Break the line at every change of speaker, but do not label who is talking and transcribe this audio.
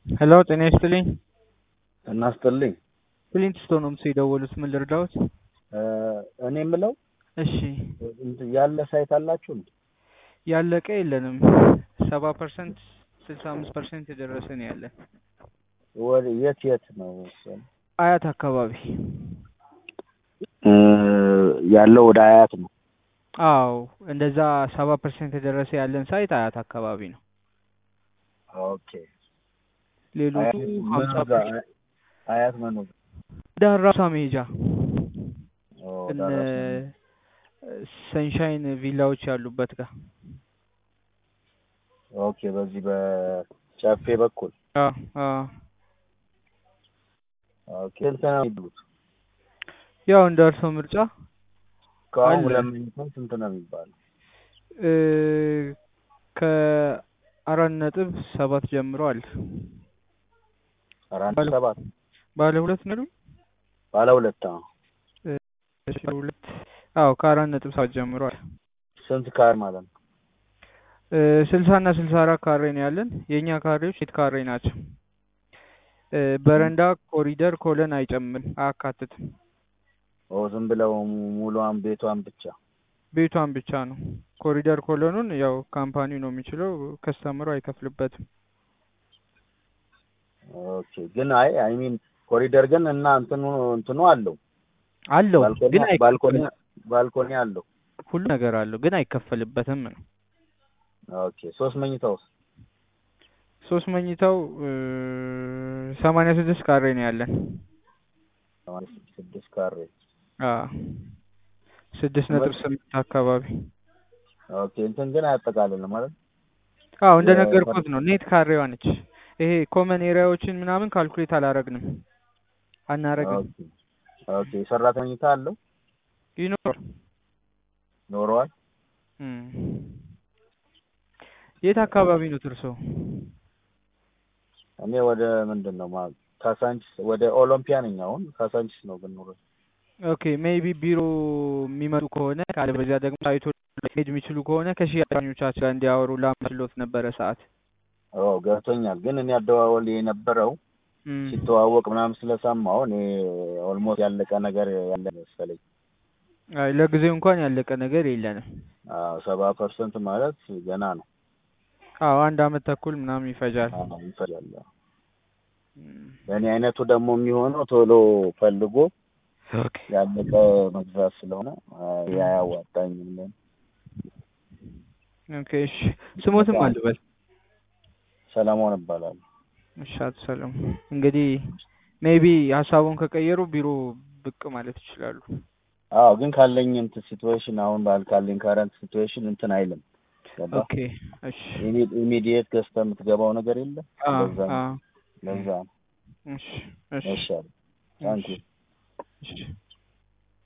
ሄሎ ጤና ይስጥልኝ።
እናስጥልኝ።
ፕሊንት ስቶን ነው የደወሉት። ምን ልርዳዎት?
እኔ የምለው
እሺ
እንትን ያለ ሳይት አላችሁ እንዴ?
ያለቀ የለንም። ሰባ ፐርሰንት ስልሳ አምስት ፐርሰንት የደረሰ ነው ያለን።
ወደ የት የት ነው
አያት አካባቢ።
ያለው? ወደ አያት ነው።
አዎ እንደዛ ሰባ ፐርሰንት የደረሰ ያለን ሳይት አያት አካባቢ ነው።
ኦኬ
ሌሎቹ ሀምሳ
መኖዛ አያት መኖዛ
ዳራሳ መሄጃ
ኦ፣
እነ
ዳራስ መኖዛ።
ሰንሻይን ቪላዎች ያሉበት ጋር
ኦኬ በዚህ በጨፌ በኩል
አ አ
ኦኬ ስንት ነው የሚሉት?
ያው እንደ እርሶ ምርጫ
ከአሁን
አለ።
ሁለት መኝታ ስንት ነው የሚባለው?
እ ከአራት ነጥብ ሰባት ጀምሮ አለ።
አራት
ባለ-
ሰባት
ባለ ሁለት ነው
ባለ ሁለት አዎ።
ባለ ሁለት አዎ ከአራት ነጥብ ሰባት ጀምሮ አለ።
ስንት ካሬ ማለት ነው?
ስልሳ እና ስልሳ አራት ካሬ ነው ያለን። የእኛ ካሬዎች ሴት ካሬ ናቸው። እ በረንዳ፣ ኮሪደር፣ ኮለን አይጨምርም አያካትትም።
ኦ ዝም ብለው mu- ሙሉዋን ቤቷን ብቻ
ቤቷን ብቻ ነው። ኮሪደር ኮለኑን ያው ካምፓኒው ነው የሚችለው፣ ከስተምሩ አይከፍልበትም።
ኦኬ ግን አይ አይ ሚን ኮሪደር ግን እና እንትኑ እንትኑ አለው
አለው
ባልኮኒ
ግን
ባልኮኒ
አይከፈልም።
ባልኮኒ አለው።
ሁሉ ነገር አለው ግን አይከፈልበትም ነው።
ኦኬ ሶስት መኝታ ውስጥ
ሶስት መኝታው ሰማንያ ስድስት ካሬ ነው ያለን።
ሰማንያ ስድስት ካሬ
አዎ ስድስት ነጥብ ስምንት አካባቢ።
ኦኬ እንትን ግን አያጠቃልልም ማለት
አዎ እንደነገርኩት ነው። ኔት ካሬዋ ነች። ይሄ ኮመን ኤሪያዎችን ምናምን ካልኩሌት አላረግንም አናረግም።
ኦኬ ኦኬ የሰራተኛ መኝታ አለው
ይኖር
ኖረዋል።
እም። የት አካባቢ ነው ትርሶ?
እኔ ወደ ምንድን ነው ማ ካሳንቺስ ወደ ኦሎምፒያ ነኝ አሁን ካሳንቺስ ነው ግን ኑሮ
ኦኬ ሜይቢ ቢሮ የሚመጡ ከሆነ ካለ በዚያ ደግሞ ሳይቶ ሄድ የሚችሉ ከሆነ ከሽያጮቻችን ጋር እንዲያወሩ ላማችሎት ነበረ ሰዓት
ኦ ገብቶኛል። ግን እኔ አደዋወል የነበረው
እም።
ሲተዋወቅ ምናምን ስለሰማሁ እኔ ኦልሞስት ያለቀ ነገር ያለ መሰለኝ።
አይ ለጊዜው እንኳን ያለቀ ነገር የለንም።
አዎ ሰባ ፐርሰንት ማለት ገና ነው።
አዎ አንድ አመት ተኩል ምናምን ይፈጃል።
አዎ ይፈጃል።
እም።
ለእኔ አይነቱ ደግሞ የሚሆነው ቶሎ ፈልጎ
ኦኬ
ያለቀ መግዛት ስለሆነ አይ አያዋጣኝም።
ኦኬ እሺ ስሞትም አልበል
ሰለሞን እባላለሁ።
እሺ አቶ ሰለሞን እንግዲህ ሜይቢ ሀሳቡን ከቀየሩ ቢሮ ብቅ ማለት ይችላሉ።
አዎ ግን ካለኝ እንትን ሲትዌሽን አሁን ባል ካለኝ ካረንት ሲትዌሽን እንትን አይልም። ገባ
ኦኬ እሺ
ኢሚዲየት ገዝተህ የምትገባው ነገር የለም።
አ
ለዛ ነው
አ
ለዛ ነው።
እሺ እሺ
እሺ ታንኪ
እሺ